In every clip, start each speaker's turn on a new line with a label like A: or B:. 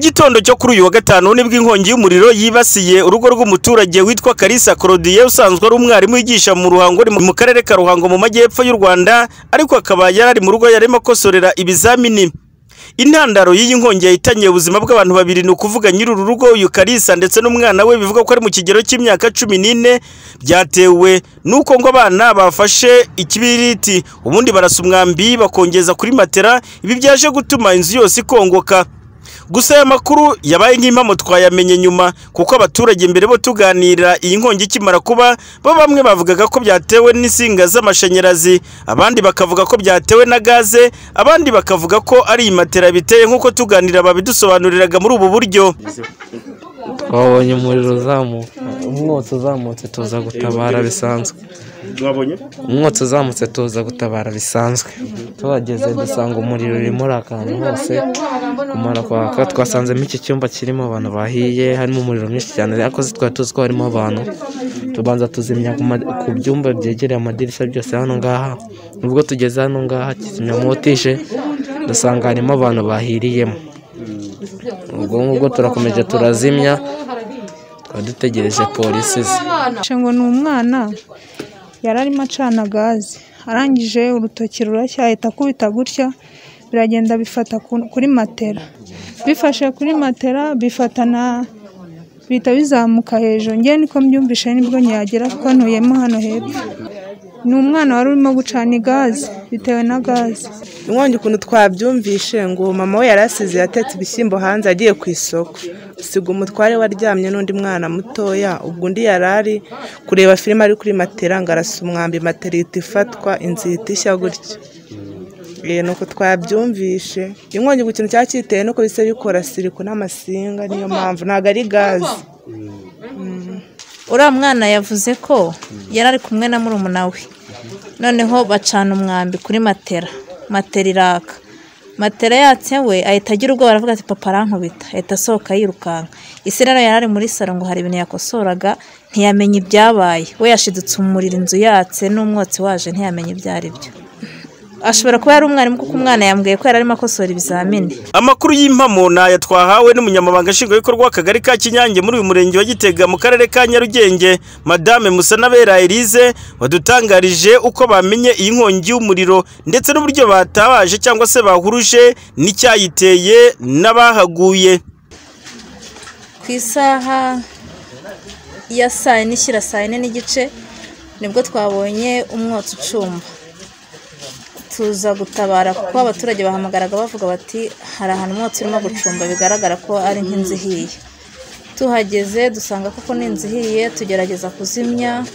A: gitondo cyo kuri uyu wa gatanu nibwo inkongi y'umuriro yibasiye urugo rw'umuturage witwa Kalisa Claudie usanzwe ari umwarimu wigisha mu ruhango mu karere ka Ruhango mu majyepfo y'u Rwanda ariko akaba yari ari mu rugo yarimo akosorera ibizamini intandaro y'iyi nkongi yahitanye ubuzima bw'abantu babiri ni ukuvuga nyiri uru rugo uyu Kalisa ndetse n'umwana we bivuga ko ari mu kigero cy'imyaka cumi n'ine byatewe n'uko ngo abana bafashe ikibiriti ubundi barasa umwambi bakongeza kuri matera ibi byaje gutuma inzu yose ikongoka gusa aya makuru yabaye nk'impamo twayamenye nyuma kuko abaturage mbere bo tuganira iyi nkongi ikimara kuba bo bamwe bavugaga ko byatewe n'insinga z'amashanyarazi abandi bakavuga ko byatewe na gaze abandi bakavuga ko ari iyi matera biteye nk'uko tuganira babidusobanuriraga muri ubu buryo
B: twabonye umuriro uzamuka umwotsi uzamutse tuza gutabara bisanzwe umwotsi uzamutse tuza gutabara bisanzwe tuhageze dusanga umuriro urimo akantu hose kumara kwaka twasanzemo iki cyumba kirimo abantu bahiye harimo umuriro mwinshi cyane ariko twari tuzi ko harimo abantu tubanza tuzimya ku ma- ku byumba byegereye amadirishya byose hano ngaha nubwo tugeze hano ngaha kizimyamoto ije dusanga harimo abantu bahiriyemo ubwo ngubwo turakomeje turazimya tukaba dutegereje polisi ze
C: ngo ni umwana yari arimo acana gaze arangije urutoki rurashya ahita akubita gutya biragenda bifata ku- kuri matera bifashe kuri matera bifatana bihita bizamuka hejuru ngewe niko mbyumvishe nibwo nyagera kuko ntuyemo hano hepfo ni umwana wari urimo gucana gaze bitewe na gaze
D: inkongi ukuntu twabyumvishe ngo mama we yari asize yatetse ibishyimbo hanze agiye ku isoko usiga umutware we aryamye n'undi mwana mutoya ubwo undi yari ari kureba filime ari kuri matera ngo arasa umwambi matera ihita ifatwa inzu ihita ishya gutya Eh, ni uko twabyumvishe inkongi ku kintu cyari cyiteye nuko bisa bikora siriko n'amasinga niyo mpamvu ntabwo ari gaze
E: uriya mwana yavuze ko yari ari kumwe na murumuna we noneho bacana umwambi kuri matera matera iraka matera yatse we ahita agira ubwoba aravuga ati papa arankubita ahita asohoka yirukanka ise rero yari ari muri saro ngo hari ibintu yakosoraga ntiyamenya ibyabaye we yashidutse umuriro inzu yatse n'umwotsi waje ntiyamenya ibyo ari byo ashobora kuba yari umwarimu kuko umwana yambwiye ko yari arimo akosora ibizamini
A: amakuru y'impamo ni aya twahawe n'umunyamabanga nshingwabikorwa w'akagari ka kinyange muri uyu murenge wa gitega mu karere ka nyarugenge madame musanabera elise wadutangarije uko bamenye iyi nkongi y'umuriro ndetse n'uburyo batabaje cyangwa se bahuruje n'icyayiteye n'abahaguye
E: ku isaha ya saa yine ishyira saa yine n'igice nibwo twabonye umwotsi ucumba tuza gutabara kuko abaturage bahamagaraga bavuga bati hari ahantu umwotsi urimo gucumba bigaragara ko ari nk'inzu ihiye tuhageze dusanga koko ni inzu ihiye tugerageza kuzimya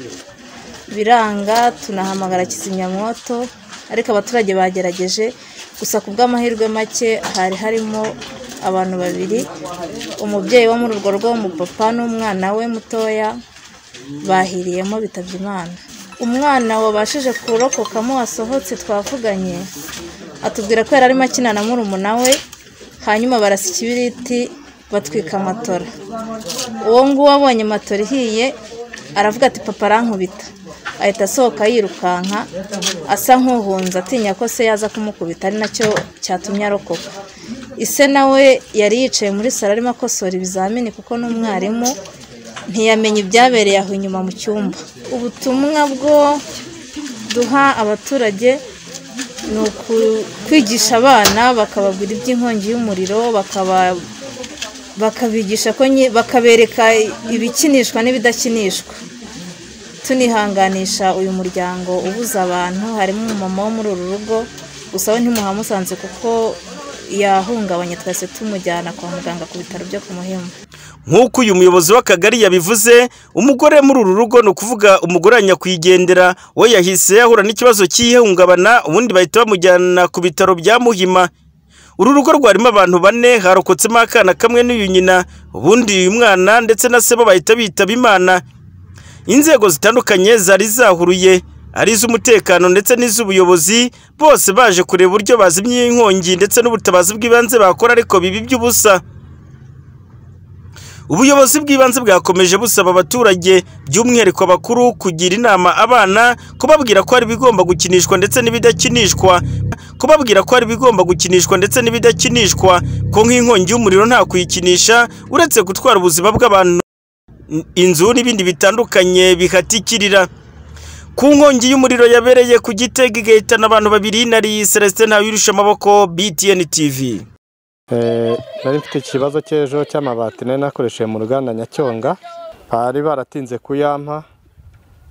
E: biranga tunahamagara kizimyamwoto ariko abaturage bagerageje gusa ku bw'amahirwe make hari harimo abantu babiri umubyeyi wo muri urwo rugo w'umupapa n'umwana we mutoya bahiriyemo bitabye imana umwana wabashije kurokokamo wasohotse twavuganye atubwira ko yari arimo akina na murumuna we hanyuma barasa ikibiriti batwika amatora uwo nguwo abonye matora ihiye aravuga ati papa arankubita ahita asohoka yirukanka asa nk'uhunze atinya ko se yaza kumukubita ari nacyo cyatumye arokoka ise nawe yari yicaye muri saro arimo akosora ibizamini kuko n'umwarimu ntiyamenya ibyabereye aho inyuma mu cyumba ubutumwa bwo duha abaturage ni ukwigisha abana bakababwira iby'inkongi y'umuriro bakaba bakabigisha ko nye- bakabereka ibikinishwa n'ibidakinishwa tunihanganisha uyu muryango ubuza abantu harimo umumama wo muri uru rugo gusa we ntimuhamusanze kuko yahungabanye twese tumujyana kwa muganga ku bitaro byo ku muhima
A: nk'uko uyu muyobozi w'akagari yabivuze umugore muri uru rugo ni ukuvuga umugore wa nyakwigendera we yahise ahura n'ikibazo cy'ihungabana ubundi bahita bamujyana ku bitaro bya muhima uru rugo rwarimo abantu bane harokotsemo akana kamwe n'uyu nyina ubundi uyu mwana ndetse na se bo bahita bitaba imana inzego zitandukanye zari zahuruye ari iz'umutekano ndetse n'iz'ubuyobozi bose baje kureba uburyo bazimya iyi nkongi ndetse n'ubutabazi bw'ibanze bakora ariko bibi by'ubusa ubuyobozi bw'ibanze bwakomeje busaba abaturage by'umwihariko abakuru kugira inama abana kubabwira ko hari ibigomba gukinishwa ndetse n'ibidakinishwa kubabwira ko hari ibigomba gukinishwa ndetse n'ibidakinishwa ko nk'inkongi y'umuriro nta kuyikinisha uretse gutwara ubuzima bw'abantu inzu n'ibindi bitandukanye bihatikirira ku nkongi y'umuriro yabereye ku gitega igahitana abantu babiri nari celestin ntawirusha amaboko btn tv
F: nari mfite ikibazo cy'ejo cy'amabati nari nakoresheje mu ruganda nyacyonga bari baratinze kuyampa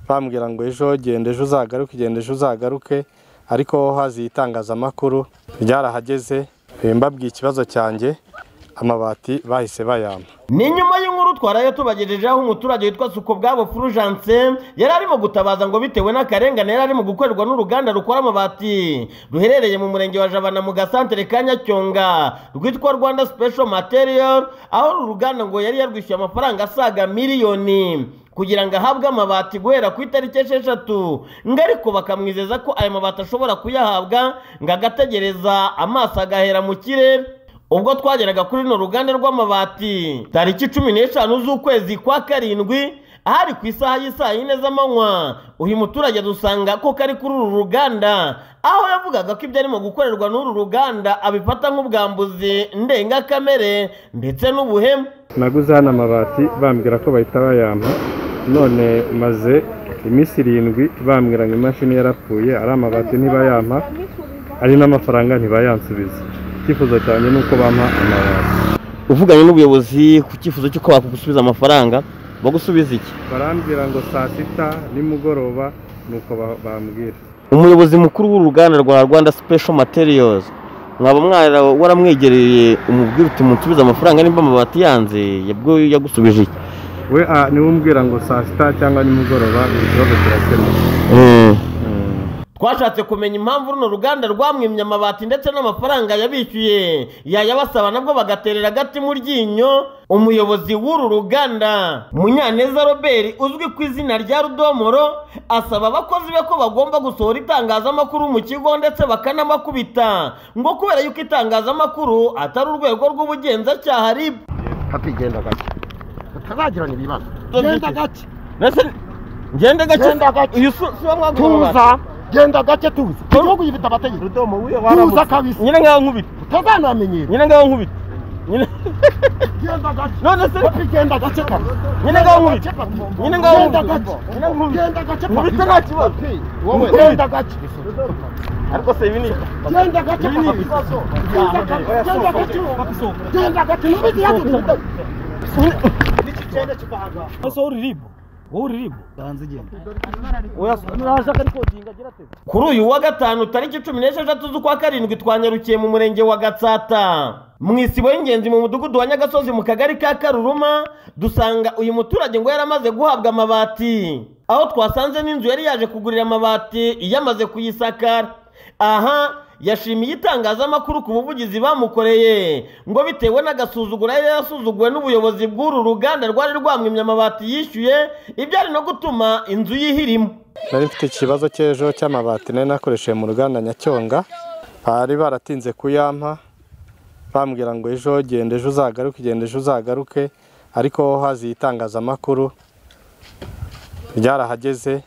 F: bambwira ngo ejo genda ejo uzagaruke genda ejo uzagaruke ariko haziye itangazamakuru ryarahageze mbabwiye ikibazo cyanjye amabati bahise bayampa
G: ni nyuma y'inkuru twarayo tubagejejeho umuturage witwa Sukobwabo Fulgence yari arimo gutabaza ngo bitewe n'akarengane yari arimo gukorerwa n'uruganda rukora amabati ruherereye mu murenge wa Jabana mu gasantere ka Nyacyonga rwitwa Rwanda Special Material aho uru ruganda ngo yari yarwishyuye amafaranga asaga miliyoni kugira ngo ahabwe amabati guhera ku itariki esheshatu ngo ariko bakamwizeza ko ayo mabati ashobora kuyahabwa ngo agategereza amaso agahera mu kirere ubwo twageraga kuri runo ruganda rw'amabati tariki cumi n'eshanu z'ukwezi kwa karindwi ahari ku isaha y'isaa yine z'amanywa uyu muturage dusanga ko kari kuri uru ruganda aho yavugaga ko ibyo arimo gukorerwa n'uru ruganda abifata nk'ubwambuzi ndengakamere ndetse n'ubuhemu
F: naguze hano amabati bambwira ko bahita bayampa none maze iminsi irindwi bambwira ngo imashini yarapfuye ari amabati ntibayampa ari n'amafaranga ntibayansubiza icyifuzo cyanjye ni uko bampa amabati
G: uvuganye n'ubuyobozi ku cyifuzo cy'uko bakugusubiza amafaranga bagusubiza iki
F: barambwira ngo saa sita nimugoroba nuko ba- bambwira
G: umuyobozi mukuru w'uruganda rwa rwanda special materials mwaba mwara waramwegereye umubwira uti munsubize amafaranga nimba amabati yanze yabwo yagusubije iki
F: we ah, niwe umbwira ngo saa sita cyangwa nimugoroba ikibazo kirakemuka
G: twashatse kumenya impamvu runo ruganda rwamwimye amabati ndetse n'amafaranga yabishyuye yayabasaba nabwo bagaterera agati mu ryinyo umuyobozi w'uru ruganda munyaneza robert uzwi ku izina rya rudomoro asaba abakozi be ko bagomba gusohora itangazamakuru mu kigo ndetse bakanamakubita ngo kubera yuko itangazamakuru atari urwego rw'ubugenzacyaha rib
H: katugenda gake utazagirana ibibazo genda gake
G: Genda ngende gake
H: Genda gake.
G: uyu si si wa mwagura amabati
H: tuza genda gake tuza igihugu gifite amategeko
G: rudomo wiyo
H: tuza
G: waramutse
H: kabisa
G: nyine ngaho nkubita
H: utazanamenyera
G: nyine ngaho nkubita nyine
H: genda gake
G: none se
H: Papi, genda gake kabisa
G: nyine ngaho nkubita
H: Genda gake, papi.
G: nyine ngaho
H: Genda
G: nkubita
H: gake.
G: nyine nkubita
H: genda gake
G: Nkubite
H: kabisa.
G: nta kibazo.
H: Papi,
G: Wowe.
H: genda gake
G: ariko se ibi ni
H: genda gake
G: Nini?
H: kabisa. Genda gake genda gake genda gake ntubizi yake genda
G: kuri uyu wa gatanu tariki cumi n'esheshatu z'ukwa karindwi twanyarukiye mu murenge wa gatsata mu isibo y'ingenzi mu mudugudu wa nyagasozi mu kagari ka karuruma dusanga uyu muturage ngo yaramaze guhabwa amabati aho twasanze n'inzu yari yaje kugurira amabati yamaze kuyisakara aha yashimiye itangazamakuru ku buvugizi bamukoreye ngo bitewe n'agasuzuguro yari yarasuzuguwe n'ubuyobozi bw'uru ruganda rwari rwamwimye amabati yishyuye ibyari no gutuma inzu yihirimo
F: nari mfite ikibazo cy'ejo cy'amabati nari nakoresheje mu ruganda nyacyonga bari baratinze kuyampa bambwira ngo ejo genda ejo uzagaruke genda ejo uzagaruke ariko haziye itangazamakuru ryarahageze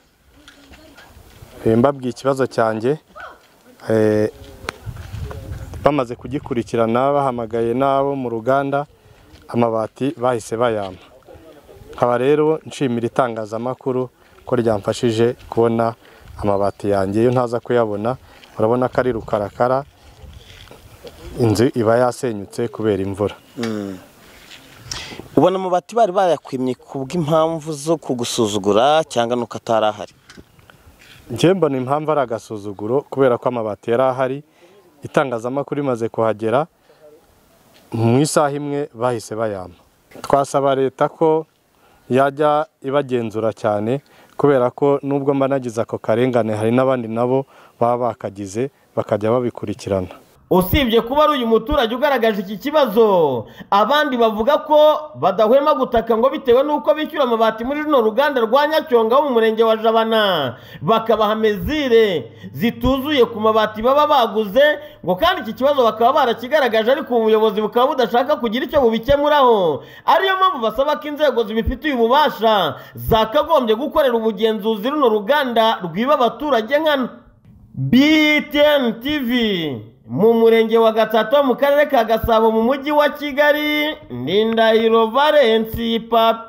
F: Eh, mbabwiye ikibazo cyanjye Eh, bamaze kugikurikirana bahamagaye n'abo mu ruganda amabati bahise bayampa nkaba rero nshimira itangazamakuru ko ryamfashije kubona amabati yanjye iyo ntaza kuyabona urabona ko ari rukarakara inzu iba yasenyutse kubera imvura
G: ubona amabati bari bayakwimye ku bw'impamvu zo kugusuzugura cyangwa nuko atari ahari
F: njye mbona impamvu ari agasuzuguro kubera ko amabati yari ahari itangazamakuru imaze kuhagera mu isaha imwe bahise bayampa twasaba leta ko yajya ibagenzura cyane kubera ko nubwo mba nagize ako karengane hari n'abandi nabo baba bakagize bakajya babikurikirana
G: usibye kuba ari uyu muturage ugaragaje iki kibazo abandi bavuga ko badahwema gutaka ngo bitewe n'uko bishyura amabati muri runo ruganda rwa nyacyonga wo mu murenge wa jabana bakabaha mezire zituzuye ku mabati baba baguze ngo kandi iki kibazo bakaba barakigaragaje ariko ubuyobozi bukaba budashaka kugira icyo bubikemuraho ariyo mpamvu basaba ko inzego zibifitiye ububasha zakagombye gukorera ubugenzuzi runo ruganda rwiba abaturage nkana btn tv mu murenge wa gatatu mu karere ka gasabo mu mujyi wa kigali ni ndahiro valensi papi